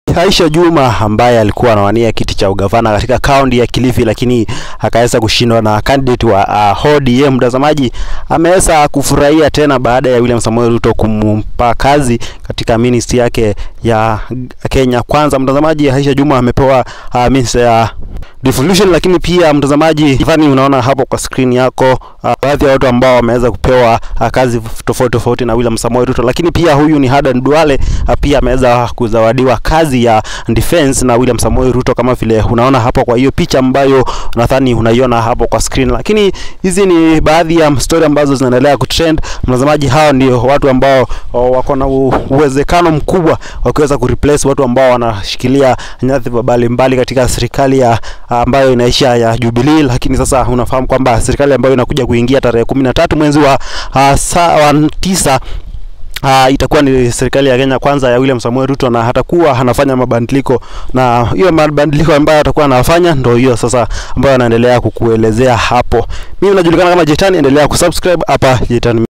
Aisha Juma ambaye alikuwa anawania kiti cha ugavana katika kaunti ya Kilifi, lakini akaweza kushindwa na candidate wa uh, ODM. Mtazamaji ameweza kufurahia tena baada ya William Samoei Ruto kumpa kazi katika ministry yake ya Kenya Kwanza. Mtazamaji, Aisha Juma amepewa uh, ministry ya devolution, lakini pia mtazamaji, Ivani, unaona hapo kwa screen yako uh, baadhi ya watu ambao wameweza kupewa uh, kazi tofauti tofauti na William Samoei Ruto, lakini pia huyu ni Hadan Duale uh, pia ameweza kuzawadiwa kazi ya defense na William Samoei Ruto kama vile unaona hapo kwa hiyo picha ambayo nadhani unaiona hapo kwa screen. Lakini hizi ni baadhi ya story ambazo zinaendelea kutrend. Mtazamaji, hao ndio watu ambao oh, wako na uwezekano mkubwa wa kuweza kureplace watu ambao wanashikilia nyadhifa mbalimbali katika serikali ya ambayo inaisha ya Jubilee, lakini sasa unafahamu kwamba serikali ambayo inakuja kuingia tarehe kumi na tatu mwezi wa, uh, saa wa tisa Uh, itakuwa ni serikali ya Kenya Kwanza ya William Samoei Ruto, na hatakuwa anafanya mabadiliko, na hiyo mabadiliko ambayo atakuwa anafanya ndio hiyo sasa ambayo anaendelea kukuelezea hapo. Mimi najulikana kama Jetani, endelea kusubscribe hapa Jetani.